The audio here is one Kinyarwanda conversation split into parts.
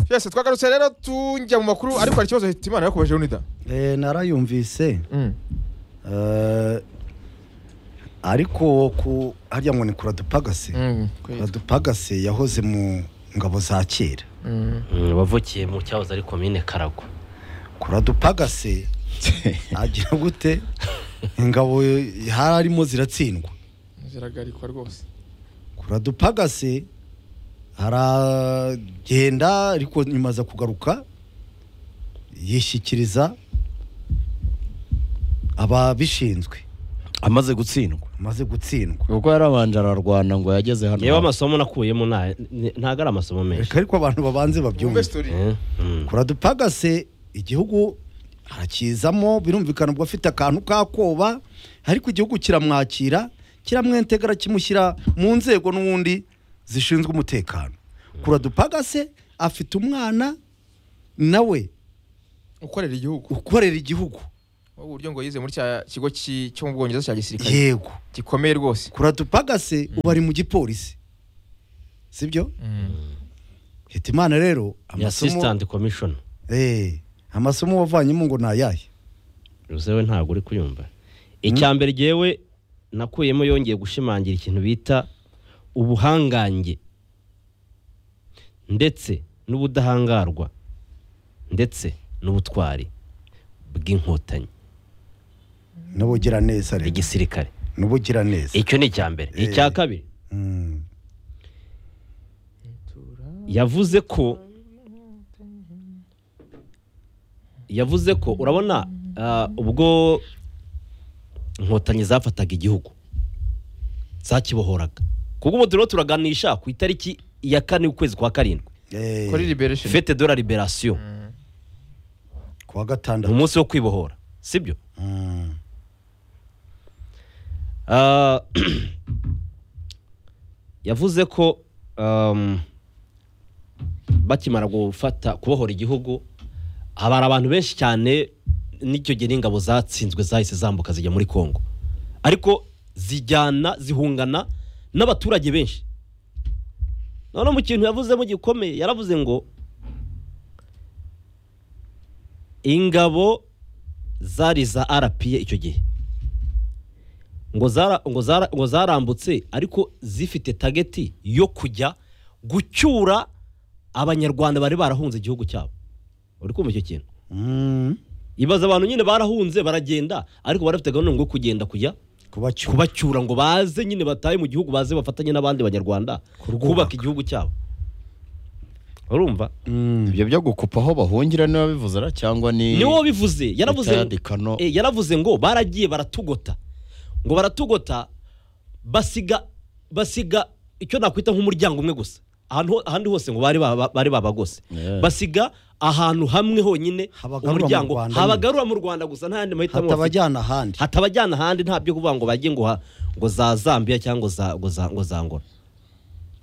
twese twagarutse rero tujya mu makuru ariko hari ikibazo Hitimana yakubajije unida Eh, narayumvise Eh, ariko ku harya ngo ni kuradupagase kuradupagase yahoze mu ngabo za kera Mm, wavukiye mu cyahoze ari komine karagwa kuradupagase agira gute ingabo harimo ziratsindwa ziragarikwa rwose kuradupagase aragenda ariko nyuma aza kugaruka yishyikiriza ababishinzwe amaze gutsindwa amaze gutsindwa kuko yarabanje ararwana ngo yageze hano yewe amasomo nakuyemo nta- ni- ntabwo ari amasomo menshi reka ariko abantu babanze wumve babyumve sitori Eh, mm. kuradupagase igihugu arakizamo birumvikana ubwo afite akantu k'akoba ariko igihugu kiramwakira kiramwentegara kimushyira mu nzego n'ubundi zishinzwe umutekano kuradupagase afite umwana nawe ukorera igihugu ukorera igihugu wowe uburyo ngo yize muri cya kigo ki- cyo mu bwongereza cya gisirikare yego gikomeye rwose kuradupagase ubu ari mu gipolisi sibyo hitimana rero Ni amasomo assistant commission Eh, amasomo wavanyemo ngo ni ayahe Uze we ntabwo uri kuyumva icya mbere jyewe nakuyemo yongeye gushimangira ikintu bita ubuhangange ndetse n'ubudahangarwa ndetse n'ubutwari bw'inkotanyi n'ubugiraneza rero igisirikare n'ubugiraneza icyo ni icya mbere icya kabiri Mm. yavuze ko yavuze ko urabona ah, ubwo inkotanyi zafataga igihugu zakibohoraga kuko ubu turimo turaganisha ku itariki ya kane ukwezi kwa karindwi Eh, kuri liberation fete de la liberation kuwa ni gatandatu umunsi wo kwibohora sibyo Mm. Ah, yavuze ko um, bakimara gufata kubohora igihugu habara abantu benshi cyane n'icyo gihe n'ingabo zatsinzwe zahise zambuka zijya muri kongo ariko zijyana zihungana n'abaturage benshi none mu kintu yavuzemo gikomeye yaravuze ngo ingabo zari za rpa icyo gihe ngo zara- ngo zara- ngo zarambutse ariko zifite tageti yo kujya gucyura abanyarwanda bari barahunze igihugu cyabo uri kumva icyo kintu Mm. ibaza abantu nyine barahunze baragenda ariko bari bafite gahunda yo kugenda kujya kubacyuba kubacyura ngo baze nyine batahe mu gihugu baze bafatanye n'abandi banyarwanda Kurwubaka. kubaka igihugu cyabo urumva ibyo byo gukupa aho bahungira niba bivuze ra cyangwa ni niwo bivuze yaravuze Leta ya Dekano. Eh, yaravuze ngo baragiye baratugota ngo baratugota basiga basiga icyo nakwita nk'umuryango umwe gusa ahantu ho- ahandi hose ngo bari baba- bari babagose Yeah. basiga ahantu hamwe honyine Habagarura mu umuryango Rwanda nyine. habagarura mu Rwanda gusa nta yandi mahitamo bafite. hatabajyana ahandi hatabajyana ahandi nta byo kuvuga ngo bajye ngo ha- ngo za Zambia cyangwa ngo za ngo za ngo za Angola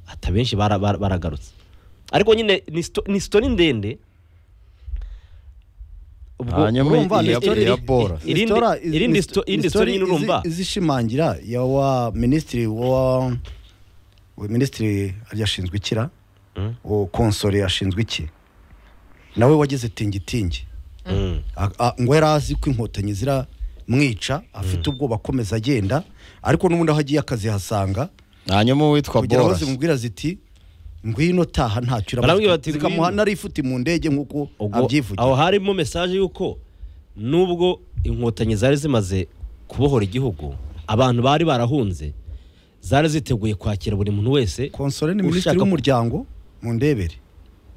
hata benshi bara- bara- baragarutse ariko nyine ni sto- ni sitori ndende Ubwo Hanyuma urumva iya- ni- iya i- i- Bora. irindi- irindi sto- irindi story nyine urumva izishimangira ya wa minisitiri wa we minisitiri arya ashinzwe ikira Mm. uwo konsore ashinzwe iki nawe wagize tingitingi Mm. A- a- ngo yari azi ko inkotanyi ziramwica afite ubwoba akomeza agenda ariko n'ubundi aho agiye akazihasanga hanyuma uwitwa kugira ngo borasi zimubwira ziti ngwino taha ntacyo Barambwira bati, zikamuha ngwino. narifuti mu ndege nk'uko ubwo aho abyivugira harimo mesaje y'uko nubwo inkotanyi zari zimaze kubohora igihugu abantu bari barahunze zari ziteguye kwakira buri muntu wese konsole ni minisitiri ushaka- w'umuryango mu ndebere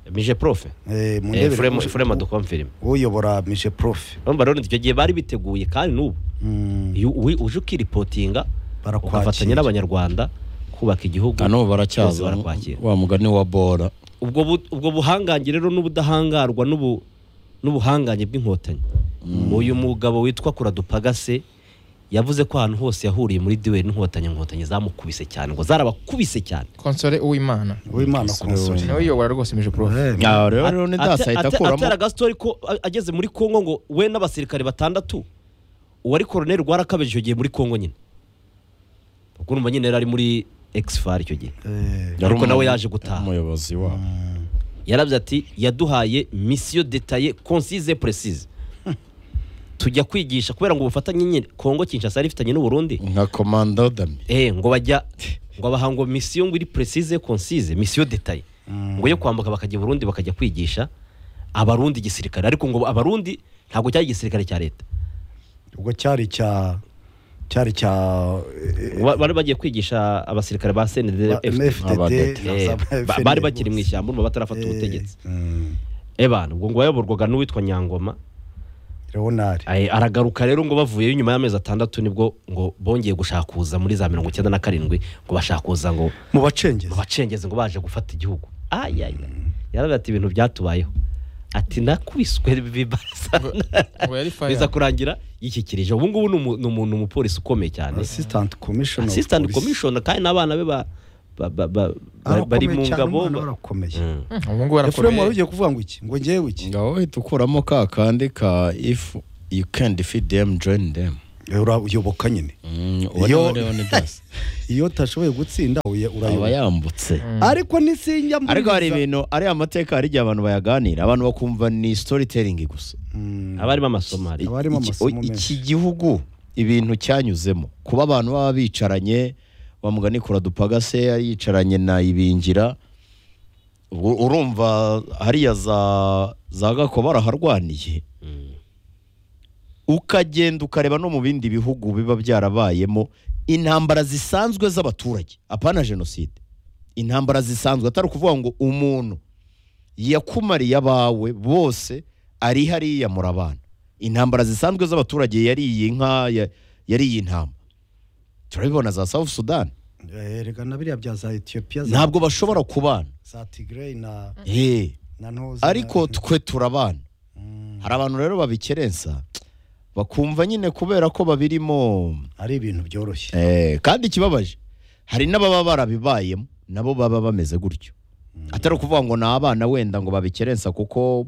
mije profe Eh, mu Eh, ndebere Frema- u- Frema dukomfirime uyobora mije profe urumva rero icyo gihe bari biteguye kandi n'ubu Mm, iyo uwi- uje ukiripotinga Barakwakira. ugafatanya n'abanyarwanda kubaka igihugu na n'ubu bose baracyaza barakwakira wa mugani wa bora ubwo bu- ubwo buhangange rero n'ubudahangarwa n'ubu- n'ubuhangange bw'inkotanyi uyu mugabo witwa kuradupagase yavuze ko ahantu hose yahuriye muri duweri n'inkotanyi inkotanyi zamukubise cyane ngo zarabakubise cyane konsore uwimana uwimana Konsole konsole w'Uwimana. nawe yiyobora rwose mije prof Eh, Ah, rero rero Ate- ntidasahita ate- akuramo atari agastori ko a- ageze muri kongo ngo we n'abasirikare batandatu uwari koroneri rwarakabeje icyo gihe muri kongo nyine ubwo urumva nyine yari ari muri exfar icyo gihe eh, Yari ariko nawe umuntu- yaje gutaha. umuyobozi wabo yaravuze ati yaduhaye misiyo detaye konsize precise tujya kwigisha kubera ngo ubufatanye nyine kongo kinshasa yari ifitanye n'u Burundi nka komanda dami eh ngo bajya ngo baha ngo misiyo ngo iri precise concise misiyo detaye ngo yo kwambuka bakajya i Burundi bakajya kwigisha abarundi igisirikare ariko ngo abarundi ntabwo cyari igisirikare cya leta ubwo cyari cya cyari cya eh, Ba- bari bagiye kwigisha abasirikare ba ba- CNDF MFDD Abadete. Eh, za ba- FNL. bari bakiri mu ishyamba urumva batarafata Eh, ubutegetsi mm, ebana ubwo ngo wayoborwaga n'uwitwa nyangoma leonard Aye, aragaruka rero ngo bavuyeyo nyuma y'amezi atandatu nibwo ngo bongeye gushakuza muri za mirongo icyenda na karindwi ngo bashakuza ngo mu bacengezi ngo bacengeze ngo baje gufata igihugu ayaya yaravuze ati ibintu byatubayeho ati nakwiswe bibarasa ngo yari fire. biza kurangira yishyikirije ubu ngubu ni umu- ni umuntu umupolisi ukomeye cyane assistant commissioner of assistant police. commissioner kandi n'abana be ba- ba- ba- ba- ba- Arakomeye bari mu cyane, ngabo umwana ba- warakomeye Mm. ubu ngubu efuremu wari arakomeye ugiye kuvuga ngo iki ngo ngewe iki ngaho uhita ukuramo ka kandi ka if you can defeat them join them Eh, ura- uyoboka nyine Mm, Yo- uwo ni das iyo utashoboye gutsinda uya- aba urayoboka yambutse ariko nisinjya muri ariko hari biza- ibintu ari amateka hari igihe abantu bayaganira abantu bakumva ni storytelling gusa Mm, abarimo amasomo hari Aba harimo Iki- amasomo iki menshi. gihugu ibintu cyanyuzemo kuba abantu baba bicaranye wamugani kuradupaga se yari yicaranye na ibingira U- urumva hariya za za gakoba baraharwaniye ukagenda ukareba no mu bindi bihugu biba byarabayemo intambara zisanzwe z'abaturage apana jenoside intambara zisanzwe atari ukuvuga ngo umuntu yakumariye abawe bose ari hariya murabana intambara zisanzwe z'abaturage yariye inka ya- yariye intama turabibona za south sudan Eh, erega na biriya bya za etiyopiya za- ntabwo bashobora kubana za tigray na Eh, na ntozi ariko na- twe turabana Mm, hari abantu rero babikerensa bakumva nyine kubera ko babirimo ari ibintu byoroshye Eh, kandi ikibabaje hari n'ababa barabibayemo nabo baba bameze gutyo atari ukuvuga ngo ni abana wenda ngo babikerensa kuko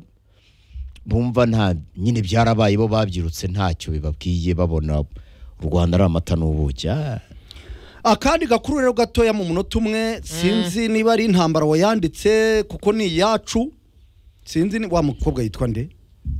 bumva nta nyine byarabaye bo babyirutse ntacyo bibabwiye babona u rwanda ari amata n'ubuki Ah, akandi gakuru rero gatoya mu munota umwe sinzi niba ari intambara wayanditse kuko ni iyacu sinzi ni wa mukobwa yitwa nde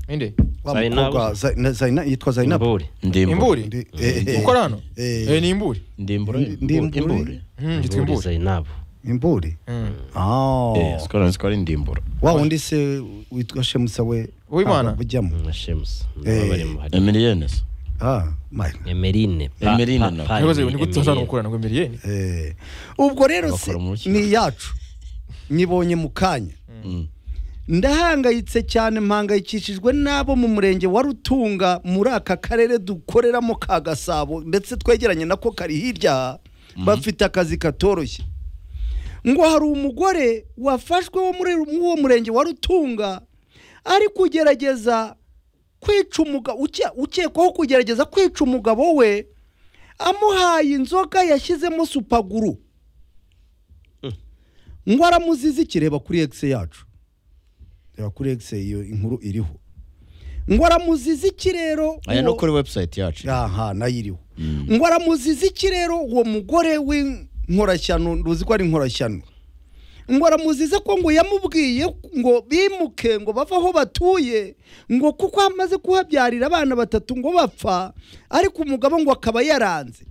inde wa Zainabu. mukobwa Zai- na- Zaina- yitwa zayinabu imburi ndimbure imburi Ndi- eh, eh, ukora hano eh. Eh, ni imburi ndimbure Ndimbure. imbure Mm, yitwa imburi imburi zainabu imburi Mm. Ah. Eh, sikora nzi ko ari ndimbura wa wundi se witwa shemusa we Uwimana? ntabwo abujyamo na shemusi Eh. barimo hari emiliyene se Ah, my- emerine Pa- Emerine pa- nawe. pa- Ntibaze, ni Emerine. gute uzana gukorana ngo emeriyeni eh. ubwo rero se Bakora mu rukiko. ni iyacu nyibonye mu kanya Mm. ndahangayitse cyane mpangayikishijwe n'abo mu murenge wa rutunga muri aka karere dukoreramo ka gasabo ndetse twegeranye nako kari hirya bafite akazi katoroshye ngo hari umugore wafashwe wo muri muri uwo murenge wa rutunga ari kugerageza kwica umugabo ukekwaho kugerageza kwica umugabo we amuhaye inzoga yashyizemo supaguru ngo aramuzizi reba kuri egisi yacu reba kuri egisi iyo inkuru iriho ngo aramuzizi iki rero aya no uwo- kuri webusayiti yacu aha nayo iriho ngo aramuzizi iki rero uwo mugore w'inkorashyano ntuzi ko ari inkorashyano ngo aramuzize ko ngo yamubwiye ngo bimuke ngo bave aho batuye ngo kuko amaze kuhabyarira abana batatu ngo bapfa ariko umugabo ngo akaba yaranze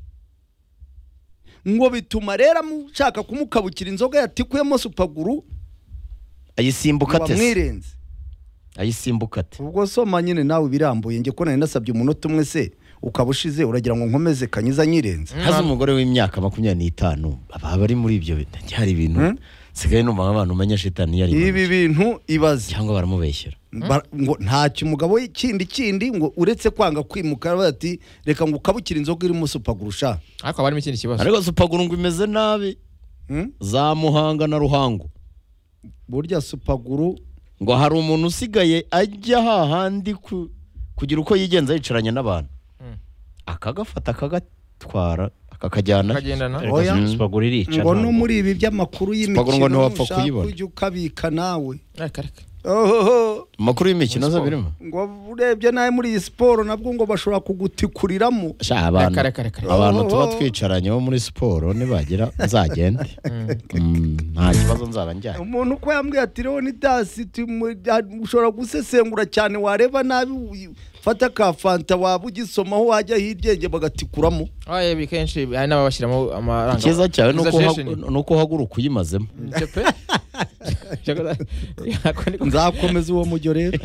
ngo bituma rero amushaka kumukabukira inzoga yatikuyemo supaguru ngo ayisimbuka te amwirenze ayisimbuka te ubwo soma nyine nawe birambuye njye ko nari nasabye umunota umwe se ukaba ushize uragira ngo nkomeze kanyiza nyirenze haza umugore w'imyaka makumyabiri n'itanu baba bari muri ibyo bintu hari ibintu Mm. nsigaye numva nk'abantu umenya shitani iyo ari ibi impanuka. bintu ibaze cyangwa baramubeshyera Ba- ngo ntacyo umugabo we kindi kindi ngo uretse kwanga kwimuka aravuga ati reka ngo ukabukire inzoga irimo supagurusha ariko haba harimo ikindi kibazo ariko supaguru ngo imeze nabi za muhanga na ruhango burya supaguru ngo hari umuntu usigaye ajya hahandi ku- kugira uko yigenza yicaranye n'abantu Mm. akagafata akagatwara akakajyana akagendana Ariko Oya. supaguru- supaguru irica ngo no ntabwo. muri ibi by'amakuru Supaguru ngo y'imikino ntiwapfa nushaka kuyibona. ujye ukabika nawe Areka, areka. ohoho amakuru y'imikino Muri aza siporo. birimo ngo urebye nawe muri iyi siporo nabwo ngo bashobora kugutikuriramo Sha, abantu Kare, kare, kare. abantu Oh, tuba oh. twicaranye bo muri siporo nibagira nzagende Mm, nta kibazo nzaba njyanye umuntu uko yambwiye ati rero ni dasi tumu- ah, ushobora gusesengura cyane wareba nabi uyu- fata ka fanta waba ugisomaho wajya hirya bagatikuramo Ah, ibi kenshi hari n'ababashyiramo amaranga icyiza cyawe ni uko uha- Exaggeration. ni uko uhaguruka uyimazemo Nje pe nzakomeza uwo mujyo rero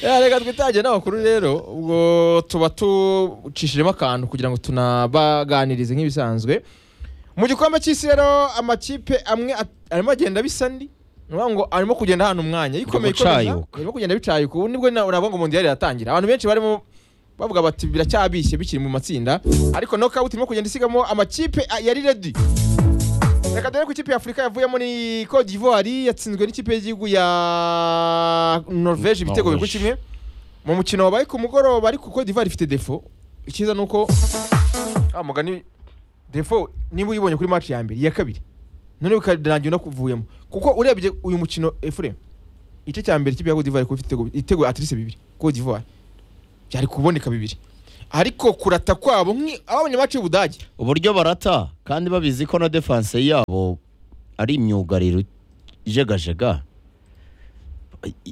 Ya, reka twitange n'amakuru rero ubwo tuba tucishijemo akantu kugira ngo tunabaganirize nk'ibisanzwe mu gikombe cy'isi rero amakipe amwe at- arimo agenda bisa ndi ni ukuvuga ngo arimo kugenda ahantu umwanya ikomeye ikomeza gucayuka. arimo kugenda bicayuka ubu nibwo na- nabwo ngo mundiyari iratangira abantu benshi barimo bavuga bati biracyabishye bikiri mu matsinda ariko knockout irimo kugenda isigamo amakipe a- yari ready reka dore ku ikipe ya afurika yavuyemo ni cote d'ivoire yatsinzwe n'ikipe y'igihugu ya norvege ibitego bibiri kuri kimwe mu mukino wabaye ku mugoroba ariko cote d'ivoire ifite defo icyiza ni uko ah, mugani defo niba uyibonye kuri match ya mbere iya kabiri none bikarangira unakuvuyemo kuko urebye uyu mukino efuremu igice cya mbere ikipe ya cote d'ivoire kuba ifite ibitego- ibitego atirise bibiri cote d'ivoire byari kuboneka bibiri ariko kurata kwabo nk'i- ababonye match y'ubudage uburyo barata kandi babizi ko na defanse yabo ari imyugariro ijegajega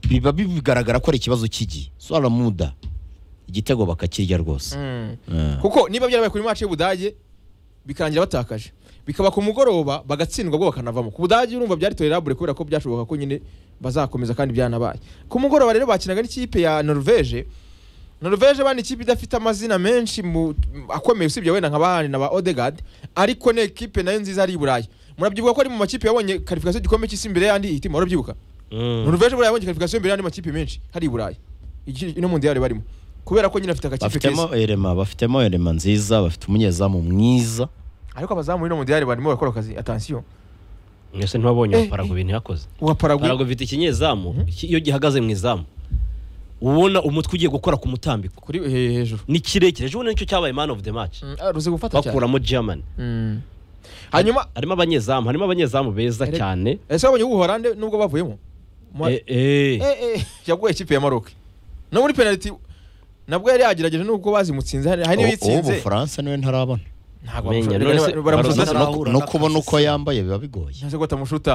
biba bigaragara ko ari ikibazo cy'igihe sora muda igitego bakakirya rwose Eh. kuko niba byarabaye kuri match y'ubudage bikarangira batakaje bikaba ku mugoroba bagatsindwa bwo bakanavamo ku budage urumva byari tolerable kubera ko byashoboka ko nyine bazakomeza kandi byanabaye ku mugoroba rero bakinaga n'ikipe ya norvege norvege bani ikipe idafite amazina menshi mu akomeye usibye wenda nka bahani na ba odegard ariko ni ekipe nayo nziza ari i burayi murabyibuka ko ari mu makipe yabonye karifikasiyo y'igikombe cy'isi imbere y'andi itima murabyibuka norvege buriya yabonye karifikasiyo imbere y'andi makipe menshi hari i burayi Iki- ino mu ndiyari barimo kubera ko nyine afite agakipe keza bafitemo erema bafitemo erema nziza bafite umunyezamu mwiza ariko abazamu b'ino mudiyari barimo bakora akazi atansiyo mwese ntibabonye Eh, wa paragu ibintu yakoze uwa paragu paragu ifite ikinyezamu ki- iyo gihagaze mu izamu ubona umutwe ugiye gukora ku mutambiko kuri he- hejuru ni kirekire ejo bundi nicyo cyabaye man of the match Mm, ah, ruzi gufata cyane bakuramo germany Mm. hanyuma harimo abanyezamu harimo abanyezamu beza Erega- cyane ese wabonye ubuhorande nubwo bavuyemo Mu- Eh, eh. Eh, eh, yaguye ikipe ya maroc no muri penaliti nabwo yari yagerageje nubwo bazimutsinze hari hari n'iyo uwo yitsinze bufaransa niwe ntarabona ntabwo Menya, bamushuta. none se- baramushuta Barusanze No- ahura no n'akazi kubona se. uko yambaye biba bigoye cyangwa se ko batamushuta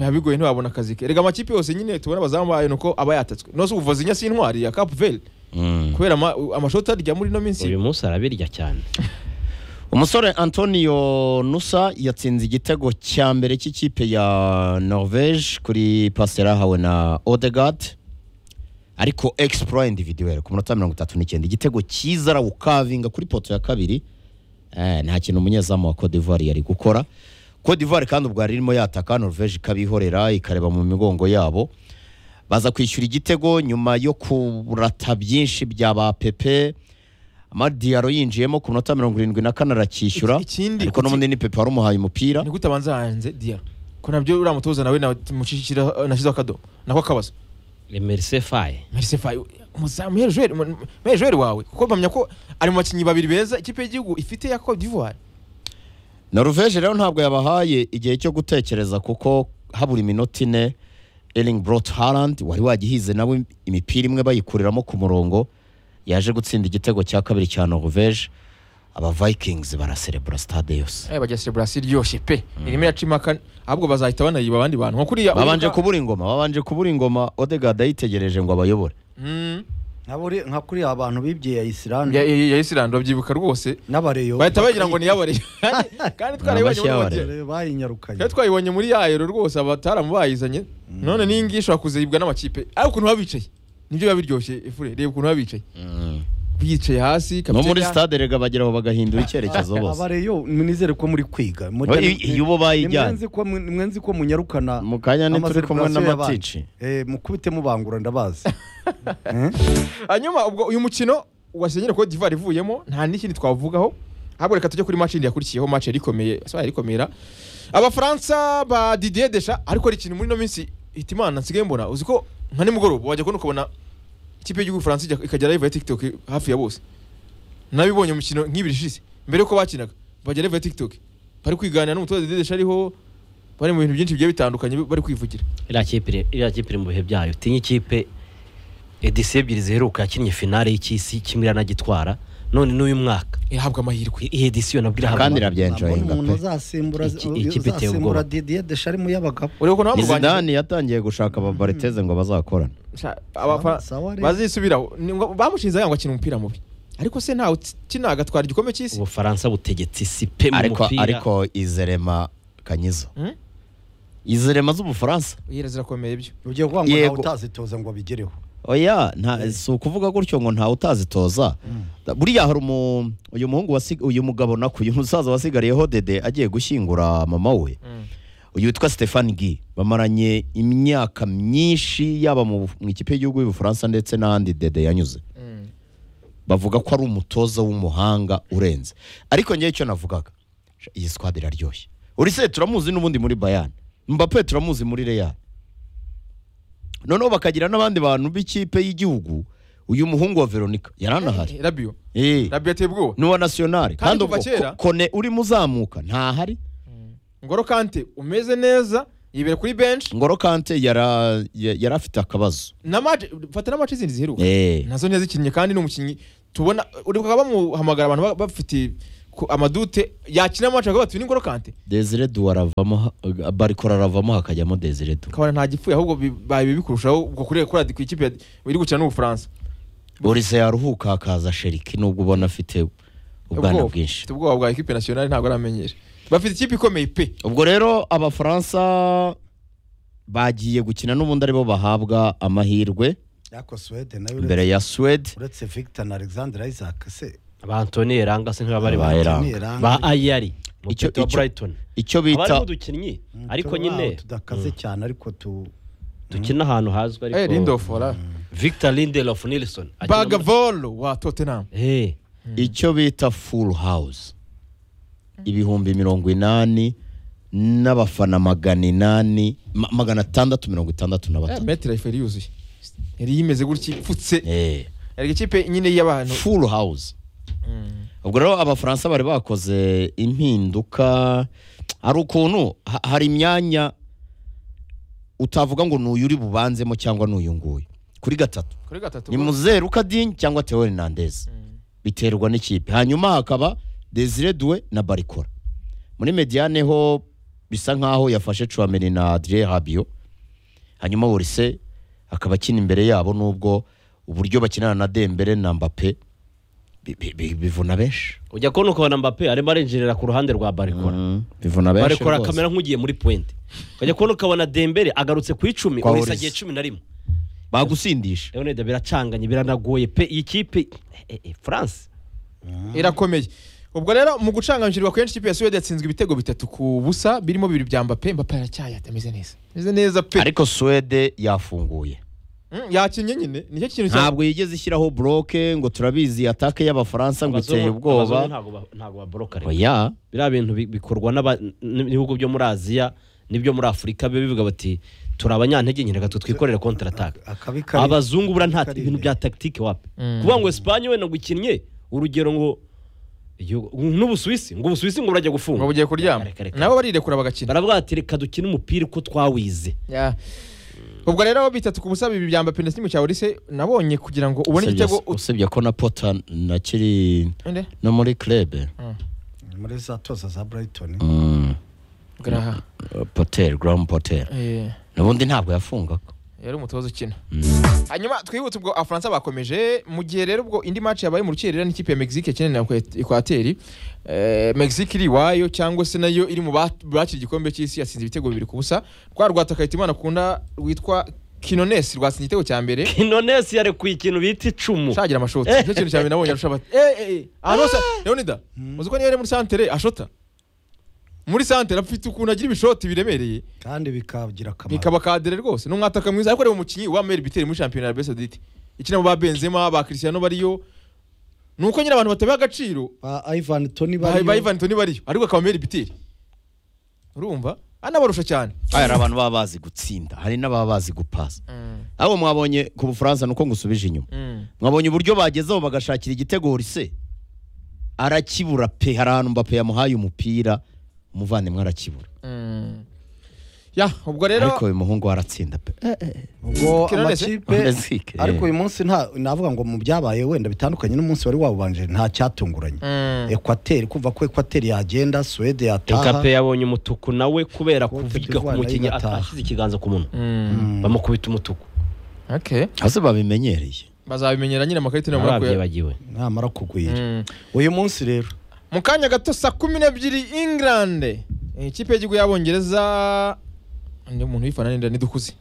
biba bigoye ntiwabona akazi ke rega amakipe yose nyine tubona abazamu bayo ni uko aba yatatswe nose ubuvuzi nya si intwari ya cap vert Mm. kubera ama- amashoti arya muri ino minsi uyu munsi arabirya cyane umusore antonio nusa yatsinze igitego cya mbere cy'ikipe ya norvege kuri pasi yari ahawe na odegard ariko explora individuel ku minota mirongo itatu n'icyenda igitego cyiza arawukavinga kuri poto ya kabiri Eh, nta kintu umunyezamu wa cote d'ivoire yari gukora cote d'ivoire kandi ubwo yari irimo yataka norvege ikabihorera ikareba mu migongo yabo baza kwishyura igitego nyuma yo kurata byinshi bya ba pepe amadiyaro yinjiyemo ku minota mirongo irindwi na kane arakishyura Iki- ikindi- ariko n'ubundi ni pepe wari umuhaye umupira nigute abanza hanze diyaro ko nabyo uriya mutoza nawe nawe tumushyikireho- nashyizeho akadobo nako akabazo emerise faye Merci Faye umuzamu Meilleur Joueur- mu- meilleur joueur wawe kuko bamenya ko ari mu bakinnyi babiri beza ikipe y'igihugu ifite ya Cote d'Ivoire norvege rero ntabwo yabahaye igihe cyo gutekereza kuko habura iminota ine ering brot harland wari wagihize nawe imipira imwe bayikuriramo ku murongo yaje gutsinda igitego cya kabiri cya norvege aba vikings baraserebura stade yose eh bajya celebration iryoshye pe irimo iracimaka ahubwo bazahita banariba abandi bantu nko kuriya babanje uwibuka- kubura ingoma babanje kubura ingoma odegard ayitegereje ngo abayobore Mm, nka buri- nka kuriya abantu bibye ya ya isirani ya- ya Islande babyibuka rwose n'abareyo bahita bagira ngo niyabare kandi twarayibonye muri Abashyabare. Madiya- bayinyarukanye kandi twayibonye muri ya Euro rwose abataramu bayizanye none n'iyi ngiyi ishobora kuzibwa n'amakipe ariko ukuntu baba bicaye nibyo biba biryoshye efure reba ukuntu baba bicaye bicaye hasi no muri kapiteni- stade rega bageraho bagahindura icyerekezo bose abareyo nizere ko muri kwiga Oya, iyo- iyo ubo bayijyanye. Ni mwenzi ko mu- ni mwenzi ko munyarukana mu kanya ntituri kumwe amaserivasiyo n'amatici y'abandi. Eh, mukubite mubangura ndabazi Eh? hanyuma ubwo uyu mukino wasenyera Cote d'Ivoire ivuyemo nta n'ikindi twavugaho ahubwo reka tujye kuri match yindi yakurikiyeho match yari ikomeye so yari ikomera abafaransa ba Didier Deschamps ariko ari ikintu muri ino minsi hitimana nsigaye mbona uzi ko nka nimugoroba wajya kubona ukabona ikipe y'igihugu Faransa ijya- ikajya live ya TikTok hafi ya bose nabibonye mu mikino nk'ibiri ishize mbere yuko bakinaga bajya live ya TikTok bari kwiganira n'umutoza Didier Deschamps ariho bari mu bintu byinshi bigiye bitandukanye bari kwivugira iriya kipe iri- iriya kipe iri mu bihe byayo tinye ikipe edisi ebyiri ziheruka yakinnye finale y'ikisi kimwe iranagitwara none n'uyu mwaka ihabwa amahirwe iyi edisiyo nabwo irahabwa kandi amahirwe. irabyenjoyinga umuntu pe uzasimbura Iki- iyi kipe iteye uzasimbura ubwoba. Didier Deschamps y'abagabo urebe ukuntu ni bamurwanyije zidani yatangiye gushaka ababariteze ngo bazakorane Sha- abafana Sawa rero. bazisubiraho Ni ngo- bamushinze ngo akina umupira mubi ariko se ntawe ukina agatwara igikombe cy'isi ubufaransa butegetse isi pe mu ariko mupira ariko izerema kanyizo Hmm? izerema z'ubufaransa Yera zirakomeye byo ugiye kuvuga ngo ntawe Yego. utazitoza ngo abigereho oya nta si ukuvuga gutyo ngo ntawe utazitoza buriya hari umu- uyu muhungu wasig- uyu mugabo nako uyu musaza wasigariyeho dede agiye gushyingura mama we uyu witwa Stéphane Guy bamaranye imyaka myinshi yaba mu mu ikipe y'igihugu y'ubufaransa ndetse n'ahandi dede yanyuze bavuga ko ari umutoza w'umuhanga urenze ariko ngewe icyo navugaga sha, iyi squad iraryoshye urise turamuzi n'ubundi muri bayani mbappe turamuzi muri real noneho bakagira n'abandi bantu b'ikipe y'igihugu uyu muhungu wa veronica yaranahari rabiyo eh rabiyo ateye ubwoba n'uwa nasiyonari Kandi kandi kuva ubwo kera- ko- kone urimo uzamuka ntahari ngoro kante umeze neza yibere kuri benshi ngoro kante yara- ya- yari afite akabazo na mace fata na mace zindi ziheruka Eh. nazo ntiyazikinnye kandi ni umukinnyi tubona uri bakaba bamuhamagara abantu ba- bafite ku- amadute yakina mace bakaba bati n'ingoro kante desire du aravamo ha- barikora aravamo hakajyamo desire du kabona nta gipfuye ahubwo bi- babi bikurushaho ubwo kuri kuri ku ikipe ya- iri gukina n'ubufaransa burise yaruhuka hakaza sheriki nubwo ubona afite ubwana Ubwoba. bwinshi Afite ubwoba bwa ekipe nasiyonari ntabwo aramenyere bafite ikipe ikomeye pe ubwo rero abafaransa bagiye gukina n'ubundi aribo bahabwa amahirwe ariko Suwede nayo uretse- mbere ya swede uretse Victor na Alexander Isaac se ba Antony Eranga se ntibaba bari Ba bahari. Eranga. Eranga. ba Ayari Icyo- mutete wa icyo- Brighton icyo abariho bita udukinnyi Mm, ariko turi nyine aho tudakaze cyane ariko tu dukina ahantu hazwi eh ariko rindofora Victor Lindelof Nilsson akina muri- bagavolo wa tottenham Eh, icyo bita full house ibihumbi mirongo inani n'abafana magana inani ma- magana atandatu mirongo itandatu na batatu metero ife yuzuye yari yimeze gutya ipfutse Eh, yari ikipe nyine y'abantu full house ubwo rero abafaransa bari bakoze impinduka hari ukuntu ha- hari imyanya utavuga ngo ni uyu uri bubanzemo cyangwa ni uyu nguyu kuri gatatu kuri gatatu ni muzeru kadini cyangwa theo hernandez biterwa n'ikipe hanyuma hakaba desire due na barikora muri mediane ho bisa nk'aho yafashe cuameni na adrien habio hanyuma borise akaba akina imbere yabo nubwo uburyo bakinana na dembere na mbappe bi- bi- bi- bivuna benshi ujya kubona ukabona Mbappe arimo arenjerera ku ruhande rwa Barikora Mm, bivuna benshi Barikora rwose. kamera nk'ugiye muri pointe ukajya kubona ukabona Dembele agarutse ku icumi Kwa urisa Orisa. agiye cumi na rimwe bagusindisha Leonide biracanganye biranagoye pe iyi kipe eh, eh, France irakomeye ubwo rero mu gucanganyirizwa kenshi ikipe ya suwede yatsinzwe ibitego bitatu ku busa birimo bibiri bya mbape mbape aracyaye atameze neza ameze neza pe ariko swede yafunguye Mm, yakinnye nyine nicyo kintu cya ntabwo yigeze ishyiraho bloke ngo turabizi atake y'abafaransa ngo Abazungu- iteye abazungu ubwoba ntabwo ba- ntabwo baboroka rero. oya biriya bintu bi- bikorwa n'aba- n- n'ibihugu byo muri aziya n'ibyo muri afurika biba bivuga bati turi abanyantege nke reka twe twikorere kontarataka akabi kari abazungu buriya nta kari- ibintu bya tagitike wapi kuvuga ngo esipanye wenda ngo ikinnye urugero ngo igihugu- n'ubusuwisi ngo ubusuwisi ngo burajya ngo gufunga bugiye kuryama Reka, reka, reka. nabo barirekura bagakina baravuga bati reka dukine umupira uko twawize Ya. ubwo rero bitatu ku busa bibiri bya mbape na kimwe cya orise nabonye kugira ngo ubone Usibye- igitego ut- usibye ko na pota na kiri Inde? no muri club muri za toza za Brighton mm, Graha. potel grand potel Eh. ubundi ntabwo yafungaga yari umutoza ukina hanyuma twihutse ubwo abafaransa bakomeje mu gihe rero ubwo indi match yabaye mu rukerera n'ikipe ya mexique yakinanye na Ekwe- ekwateri Eh, mexique iri iwayo cyangwa se nayo iri mu ba- bakira igikombe cy'isi yatsinze ibitego bibiri ku busa rwa rwatakayita imana akunda rwitwa kinonesi rwatsinze igitego cya mbere inonesi yarekuye ikintu bita icumu shagira amashoti nicyo kintu cya mbere nabonye arusha abati eh eh eh ahantu hose leonida uzi ko niyo ari muri santere ashota muri santere afite ukuntu agira ibishoti biremereye kandi bikagira akamaro bikaba kadere rwose ni umwataka mwiza ariko reba umukinnyi wa Meri Biteri muri shampiyona ya Besa Dite ikina mu ba Benzema ba Cristiano bariyo ni uko nyine abantu batabiha agaciro ba Ivan Toni ba bari ba Ivan Toney bariyo ariko akaba Meri Biteri urumva anabarusha cyane hari abantu baba bazi gutsinda hari n'ababa bazi gupasa Mm, abo mwabonye ku bufaransa nuko ngusubije inyuma mm. mwabonye uburyo bagezeho bagashakira igitego rise arakibura pe hari ahantu mbappe yamuhaye umupira umuvandimwe arakibura Mm. ya ubwo rero ariko uyu muhungu waratsinda pe ubwo Kiraretse? amakipe Amazike, eh. ariko uyu munsi nta navuga ngo mu byabaye wenda bitandukanye n'umunsi wari wabanje nta cyatunguranye Mm. ekwateri kumva ko ekwateri yagenda suwede yataha ekape yabonye umutuku nawe kubera Cote kuvuga ku d'Ivoire mukinnyi nayo igataha. ashyize ikiganza ku munwa Mm. bamukubita umutuku okay hasi babimenyereye bazabimenyera nyine amakarita namara kuya barabyibagiwe namara kugwira Mm. uyu munsi rero mu kanya gato saa kumi n'ebyiri ingilande ikipe y'igihugu y'abongereza undi muntu uyifana n'inda ntidukuze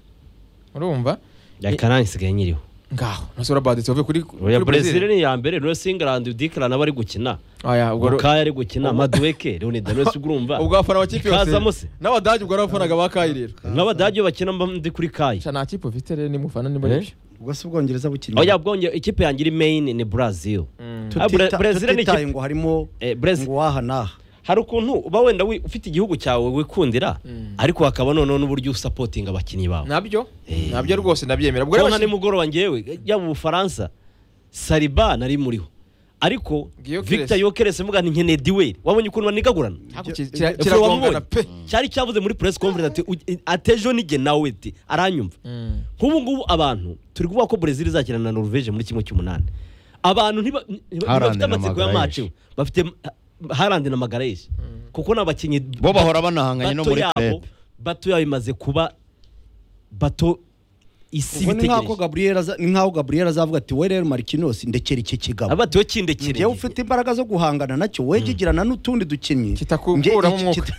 urumva yakarani isigaye nyiriho ngaho ntasubira baditse bavuye kuri oya kuri brezil ni iya mbere rero singland udikara nawe ari gukina Oya, ubwo ro- mukaya ari gukina maduweke leoni danosi urumva ubwo abafana bakipe Kazamo yose se. n'abadage ubwo ari abafanaga ba kayi rero nk'abadage bakina mba ndi kuri kayi Sha, nta kipe ufite rero nimufana niba aribyo ubwo si ubwongereza bukinnye oya bwonge ikipe yanjye iri main ni brazil Ah, Bre- tutita- Brazil ni tutitaye ikipe- ngo harimo Eh, Brazil- ngo waha naha hari ukuntu uba wenda wi- ufite igihugu cyawe wikundira ariko hakaba noneho n'uburyo usapotinga abakinnyi bawe nabyo nabyo rwose ndabyemera ubwo rero kubona nimugoroba ngewe yaba ubufaransa sariba nari muriho ariko Gyökeres. victor yokerese muga ni nkeneye duweri wabonye ukuntu banigagurana Haku ki- kira- Efuse kiragongana wamubonye? pe cyari cyavuze muri press conference ati atejo nige nawe ti aranyumva Mm. nk'ubu ngubu abantu turi kuvuga ko Brazil izakina na Norvège muri kimwe cy'umunani abantu ntiba- ntiba- Haaland ntibafite na amatsiko Magalhaes. y'amacu bafite Haaland na Magalhaes kuko ni abakinnyi bo bahora banahanganye no bato muri yabo- club bato yabo imaze kuba bato isi ubwo ni nk'aho bitegereje Gabriel aza- ni nk'aho gaburiyeri azavuga ati we rero marikinosi ndekera iki kigabo njyewe abatiwe kindekereye ufite imbaraga zo guhangana nacyo wegegirana n'utundi dukinnyi kitakukuramo Njye- umwuka kita-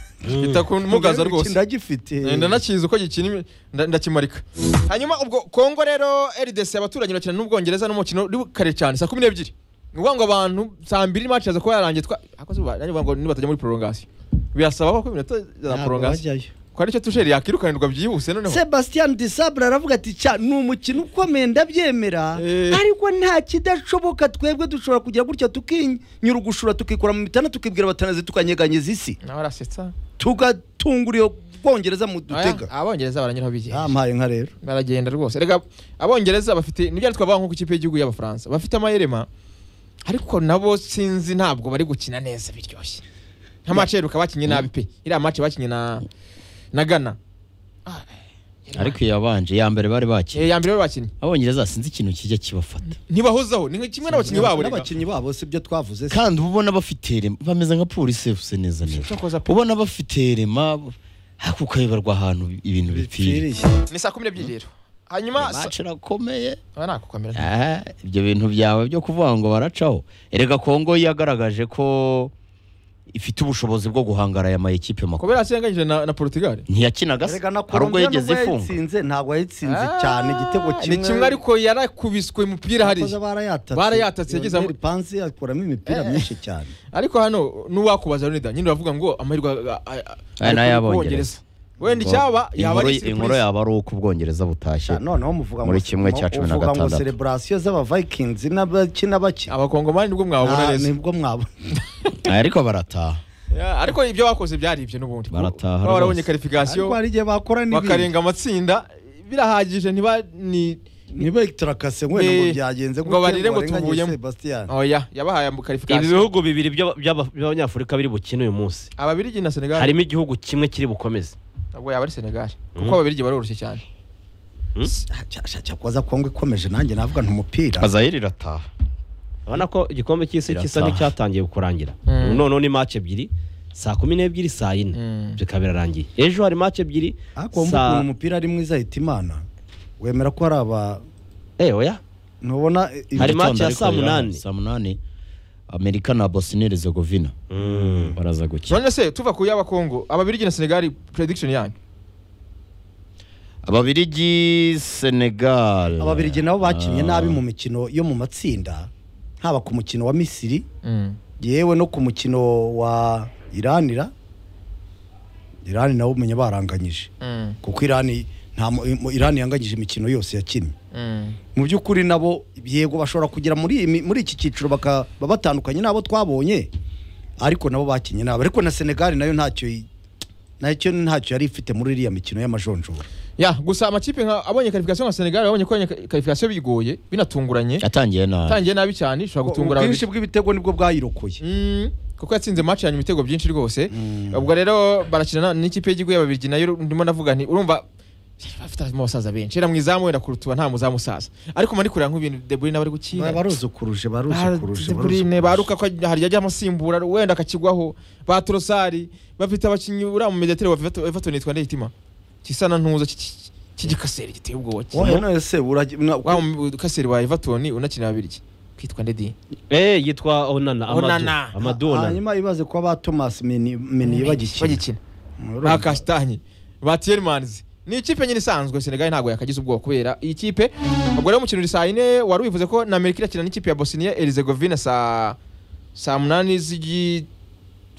kitakumugaza Njyewe rwose ndagifite Eh, ndanakizi uko gikina imi- nda- ndakimarika hanyuma ubwo kongo rero rdc abaturanyi bakina n'ubwongereza n'umukino uri kare cyane saa kumi n'ebyiri ni ukuvuga ngo abantu saa mbiri match yaza kuba yarangiye twa ariko zuba nanjye mvuga ngo nibatajya muri prolongation birasaba ko iminota za Ntabwo prolongation bajyayo. kwa nicyo tusheri yakirukanirwa byihuse noneho Sebastian Disabra aravuga ati cya ni umukino ukomeye ndabyemera Eh. ariko nta kidashoboka twebwe dushobora kugira gutya tukinyura ugushura tukikura mu mitana tukibwira abatanazi tukanyeganyeza isi nawe arasetsa tugatunga iyo bwongereza mu Aya, dutega abongereza baranyuraho bigiye yampaye nka rero baragenda rwose rega abongereza bafite nibyo twavuga nko ku ikipe y'igihugu y'abafaransa bafite amayerema ariko nabo sinzi ntabwo bari gukina neza biryoshye nka match yeruka bakinye nabi pe iriya match bakinye na na Ghana ariko iyabanje iya mbere bari bakina Eh, ya mbere bari bakinnye abongereza sinzi ikintu kijya kibafata ntibahozaho ni nka kimwe n'abakinnyi babo rega n'abakinnyi babo si byo twavuze se. kandi uba ubona bafite irema bameze nka polisi yavuze neza neza Cyakoze pe. ubona bafite irema ariko ukayoberwa ahantu ibintu bipfiriye Bipfiriye. ni saa kumi n'ebyiri rero hanyuma sa- bacu irakomeye Aba nakukamera. Ah, ibyo bintu byawe byo kuvuga ngo baracaho erega kongo yagaragaje ko ifite ubushobozi bwo guhangara aya mayikipe makuru kubera yasenganyije na na Portugal ntiyakinaga se Erega na hari ubwo Colombia yageze nubwo ifunga yayitsinze ntabwo yayitsinze Ah, cyane igitego kimwe ni kimwe ariko yarakubiswe umupira hariya Abakozi barayatatse Barayatatse, yagize Lionel Panzi akuramo imipira myinshi cyane ariko hano n'uwakubaza Leonida nyine uravuga ngo amahirwe a- a- a- Aya ari ni ku ay'Abongereza. Bwongereza. wenda icyaba yaba Inkuru- ari inkuru surprise yaba ari uko ubwongereza butashye Cha, noneho muvuga muri kimwe cya cumi na uvuga ngo gatandatu. celebration z'abavikings n'abakina bakina abakongomani nibwo mwabona Ah, neza nibwo mwabo Ah, ariko barataha Ya, ariko ibyo bakoze byari ibyo n'ubundi Barataha Kuba barabonye rwose. ariko karifikasiyo hari igihe bakora n'ibindi bakarenga amatsinda birahagije ntiba ni niba turakase wenda ngo Eh, byagenze ngo barire ngo warenganye tuvuyemo. Sebastian oya yabahaye ibi karifikasiyo bihugu bibiri by'aba- by'aba- by'abanyafurika biri bukine uyu munsi ababirigi na senegali harimo igihugu kimwe kiri bukomeze ntabwo yaba ari senegali kuko Mhm. ababirigi baroroshye cyane Ah, cya- cya- cya kubaza kongo ikomeje nanjye navuga nti umupira azayiri irataha urabona ko igikombe cy'isi Birasa. gisa n'icyatangiye kurangira Mm. noneho ni match ebyiri saa kumi n'ebyiri saa yine Mm. bikaba birarangiye ejo hari match ebyiri ariko wumva ukuntu saa umupira ari mwiza ahita imana wemera ko hari aba Eh, oya ntubona Hari ibyo- match ya saa munani. saa munani amerika na bosniyeri zegovina baraza gukina none se tuva ku y'abakongo ababirigi na senegali prediction yanyu ababirigi senegal ababirigi nabo bakinnye Ah. nabi mu mikino yo mu matsinda haba ku mukino wa misiri yewe no ku mukino wa iranira irani nabo umenya baranganyije Mm, kuko irani nta mu- mu- irani yanganyije imikino yose yakinnye mm. mu by'ukuri nabo yego bashobora kugera muri iyi mi- muri iki cyiciro bakaba batandukanye n'abo twabonye ariko nabo bakinnye nabo ariko na senegali nayo ntacyo yi- nacyo ntacyo yari ifite muri iriya mikino y'amajonjora ya gusa amakipe nka abonye karifikasiyo nka senegali abonye ko abonye karifikasiyo bigoye binatunguranye yatangiye nabi atangiye nabi cyane ishobora gutungura ubwinshi ababirigi bw'ibitego nibwo bwayirokoye Mm, kuko yatsinze match ya nyuma ibitego byinshi rwose ubwo rero barakina na- n'ikipe y'igihugu y'ababiligi nayo ndimo navuga nti urumva bafite abasaza benshi era mu izamu wenda kurutuba nta muzamu usaza ariko mba ndi kureba nk'ibintu De Bruyne aba ari gukina baruzukuruje baruzukuruje De Bruyne baruka ko hari yajya amusimbura wenda akakigwaho ba Trossard bafite abakinnyi uriya mu mediatere wa Everton- Everton yitwa Ndeyitima kisana ntuzo ki- ki- cy'igikaseri giteye ubwoba ki- wowe none se urajya wa mu- kaseri wa Everton unakina ababiligi kitwa Ndedi eh yitwa onana Amadou. Onana. Amadou onana hanyuma ibaze ko ba thomas mini mini bagikina bagikina ba Urumva. Kastanye ba Tielemans ni ikipe nyine isanzwe Senegal ntabwo yakagize ubwoba kubera iyi kipe ubwo rero umukino uri saa yine wari wivuze ko na Amerika irakina n'ikipe ya Bosnia Herzegovina saa saa munani z'igi-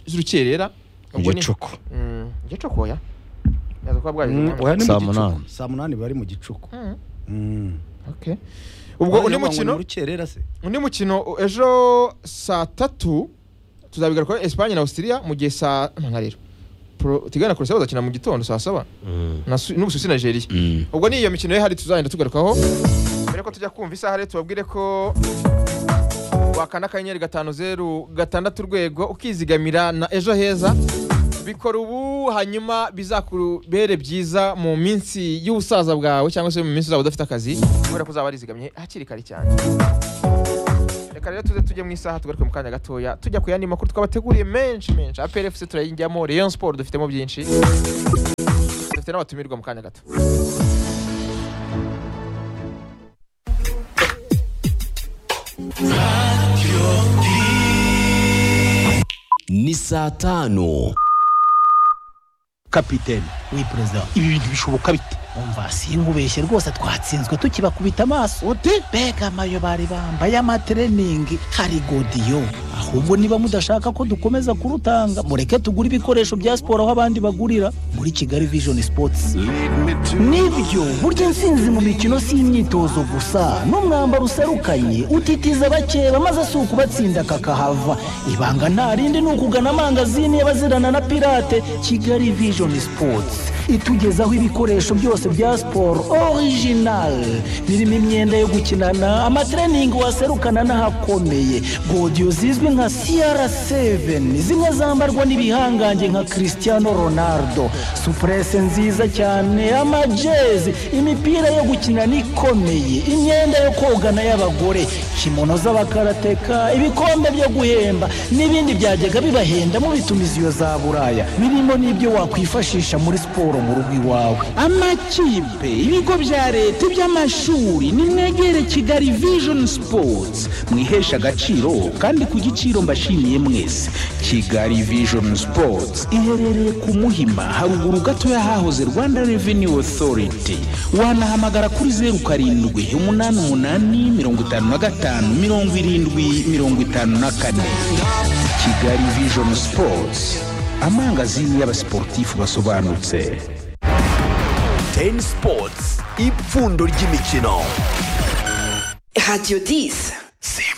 z'urukerera Ubwo ni- gicuku Mm, igicuku oya Yaza kuba bwagize Mm, umwanya. oya, ni mu Saa gicuku. munani. saa munani bari mu gicuku Mm, Mm. okay. ubwo Bajya undi banywa mukino mu rukerera se undi mukino ejo saa tatu tuzabigarukaho Espagne na Austria mu gihe saa nka rero Pro- Tigana na Croatia bazakina mu gitondo saa saba Mm. na Su- n'Ubusuwisi na Nigeria ubwo ni iyo mikino ye hari tuzagenda tugarukaho mbere ko tujya kumva isaha rero tubabwire ko wakanda akanyenyeri gatanu zeru gatandatu urwego ukizigamira na ejo heza bikora ubu hanyuma bizakubere byiza mu minsi y'ubusaza bwawe cyangwa se mu minsi uzaba udafite akazi kubera ko uzaba warizigamye hakiri kare cyane reka rero tuze tujye mu isaha tugaruke mu kanya gatoya tujya ku yandi makuru twabateguriye menshi menshi aplfc turayijyamo rayon sport dufitemo byinshi dufite n'abatumirwa mu kanya gato ni saa tanu kapiteni we perezida ibi bintu bishoboka bite umva sinkubeshye rwose twatsinzwe tukibakubita amaso uti mbega amayo bari bambaye amatreningi hari godiyo ahubwo niba mudashaka ko dukomeza kurutanga mureke tugure ibikoresho bya siporo aho abandi bagurira muri kigali vision sports nibyo burya intsinzi mu mikino si imyitozo gusa n'umwambaro userukanye utitiza abakeba maze si ukubatsinda kakahava ibanga nta rindi ni ukugana amangazini y'abazirana na pirate kigali vision sports itugezaho ibikoresho byose bya siporo original birimo imyenda yo gukinana amatreningi waserukana n'ahakomeye godiyo zizwi nka cr7 zimwe zambarwa n'ibihangange nka cristiano ronaldo supurese nziza cyane amajezi imipira yo gukinana ikomeye imyenda yo kogana y'abagore kimono z'abakarateka ibikombe byo guhemba n'ibindi byajyaga bibahenda mu bitumiziyo za buraya birimo n'ibyo wakwifashisha muri siporo mu rugo iwawe amakipe ibigo bya leta iby'amashuri nimwegere kigali vision sports mwiheshe agaciro kandi ku giciro mbashimiye mwese kigali vision sports iherereye ku muhima haruguru gatoya hahoze rwanda revenue authority wanahamagara kuri zeru karindwi umunani umunani mirongo itanu na gatanu mirongo irindwi mirongo itanu na kane kigali vision sports amangazini y'abasiporutifu basobanutse teni sipotsi ipfundo ry'imikino Radio 10. se